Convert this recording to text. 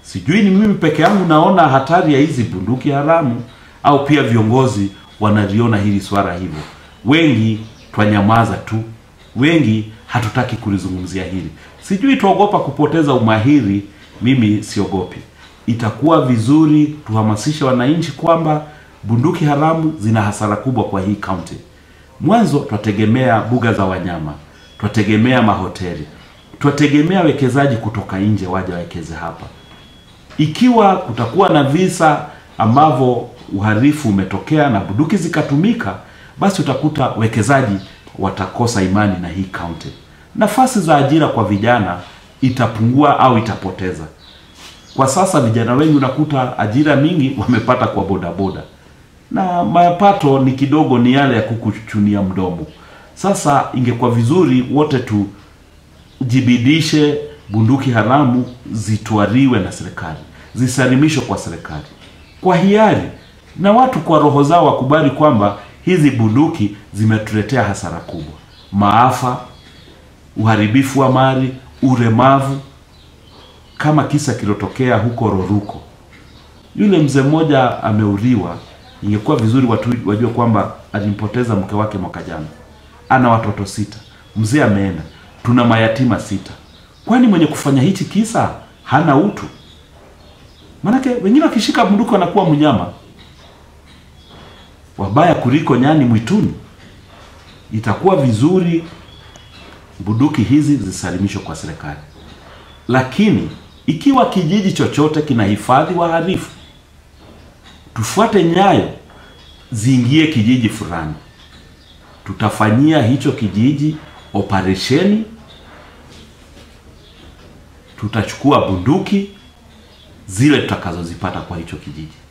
Sijui ni mimi peke yangu naona hatari ya hizi bunduki haramu au pia viongozi wanaliona hili swala hivyo. Wengi twanyamaza tu, wengi hatutaki kulizungumzia hili. Sijui tuogopa kupoteza umahiri. Mimi siogopi. Itakuwa vizuri tuhamasishe wananchi kwamba bunduki haramu zina hasara kubwa kwa hii kaunti. Mwanzo twategemea buga za wanyama, twategemea mahoteli, twategemea wekezaji kutoka nje waje wawekeze hapa. Ikiwa kutakuwa na visa ambavyo uhalifu umetokea na bunduki zikatumika, basi utakuta wekezaji watakosa imani na hii kaunti. Nafasi za ajira kwa vijana itapungua au itapoteza. Kwa sasa vijana wengi unakuta ajira mingi wamepata kwa bodaboda na mapato ni kidogo, ni yale ya kukuchunia mdomo. Sasa ingekuwa vizuri wote tujibidishe, bunduki haramu zitwariwe na serikali, zisalimishwe kwa serikali kwa hiari, na watu kwa roho zao wakubali kwamba hizi bunduki zimetuletea hasara kubwa, maafa, uharibifu wa mali, ulemavu, kama kisa kilotokea huko Roruko, yule mzee mmoja ameuliwa. Ingekuwa vizuri watu wajue kwamba alimpoteza mke wake mwaka jana, ana watoto sita, mzee ameenda, tuna mayatima sita. Kwani mwenye kufanya hichi kisa hana utu? Maanake wengine wakishika bunduki wanakuwa mnyama wabaya kuliko nyani mwituni. Itakuwa vizuri bunduki hizi zisalimishwe kwa serikali, lakini ikiwa kijiji chochote kinahifadhi wahalifu, tufuate nyayo, ziingie kijiji fulani, tutafanyia hicho kijiji operesheni, tutachukua bunduki zile tutakazozipata kwa hicho kijiji.